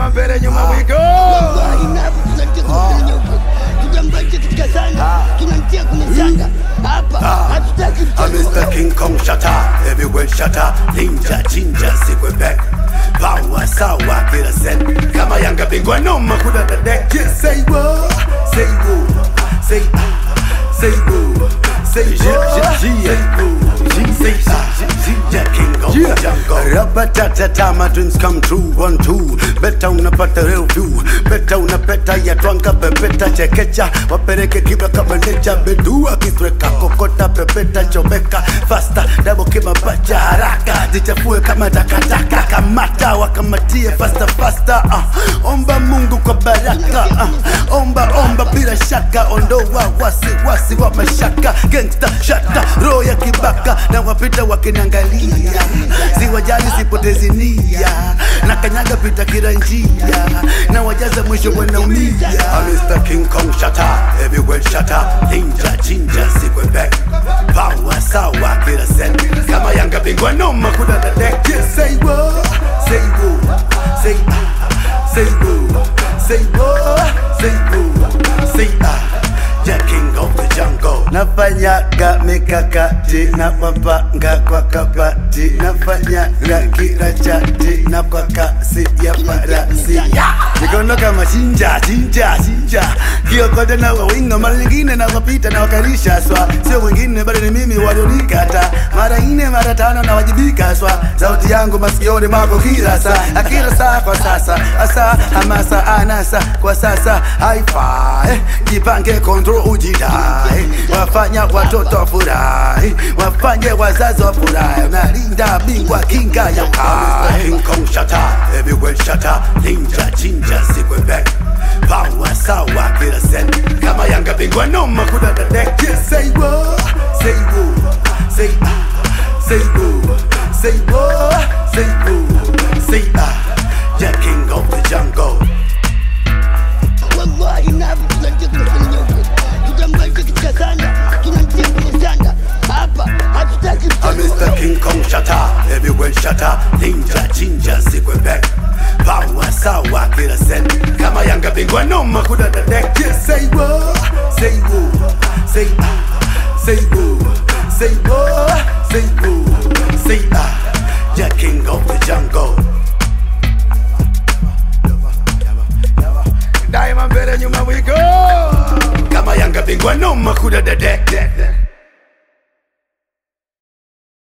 Daima mbele nyuma wigo. Wallahi napo tunatia kwenye nyeupe. Kitambaa katika sanda kinamtia kwenye sanda. Hapa hatutaki I'm mchezo. Mr. King Kong shatter, everywhere shatter, ninja chinja sikwe back. Power sawa kila set, kama Yanga bingwa noma kuda the deck. Yeah, say what, say what, say ah, say what, say what, say what, say ah, yeah, King of the jungle. Rabatatata, my dreams come true, one two. Beta unapata real view, beta unapeta ya twanga pepeta chekecha, wapeleke kiba kama necha, bedua kisweka kokota pepeta chomeka, fasta double kiba pacha haraka, jichafue kama takataka, kamata wakamatie fasta fasta, uh. omba Mungu kwa baraka, uh. omba omba bila shaka, ondoa wasi wasi wa mashaka, gangsta shata, roho ya kibaka, na wapita wakinangalia, siwajali sipotezi nia, na kanyaga pita kila njia, na wajaza mwisho wanaumia. I'm Mr. King Kong shatter, everywhere shatter, ninja chinja sikwe back, power sawa kila set, kama Yanga bingwa noma kuda the deck. Yeah, say what, say what, say ah, say what, say what, say what, say ah. Yeah, king of the jungle. Nafanyaga mikakati na mapanga kwa kabati, nafanyaga kila chati na kwa kasi ya farasi. Mikono kama chinja chinja chinja, kiokote na wawinga, mara nyingine na wapita na wakarisha swa, sio wengine bali ni mimi walionikata, mara nne mara tano na wajibika swa, sauti yangu masikioni mwako kila saa, kila saa kwa sasa, asa hamasa anasa kwa sasa haifai, jipange kontrol ujidai, wafanya watoto wafurahi, wafanye wazazi wafurahi, unalinda bingwa kinga ya kai. King Kong shatter, everywhere shatter, ninja chinja sikwe back. Power sawa kila set, kama Yanga bingwa noma kuda the deck. Yeah, say what, say what, say ah, say what, say what, say what, say ah. Yeah, king of the jungle. Wallahi napo tunatia kwenye nyeupe. Kitambaa katika sanda kinamtia kwenye sanda. Hapa hatutaki I'm mchezo. Mr. King Kong shatter, everywhere shatter, ninja chinja sikwe back. Power sawa kila set, kama Yanga bingwa noma kuda the deck. Yeah, say what, say what, say ah, say what, say what, say what, say ah. Yeah, king of the jungle. Daima mbele nyuma we go, kama Yanga bingwa noma kuda the deck. deck, deck.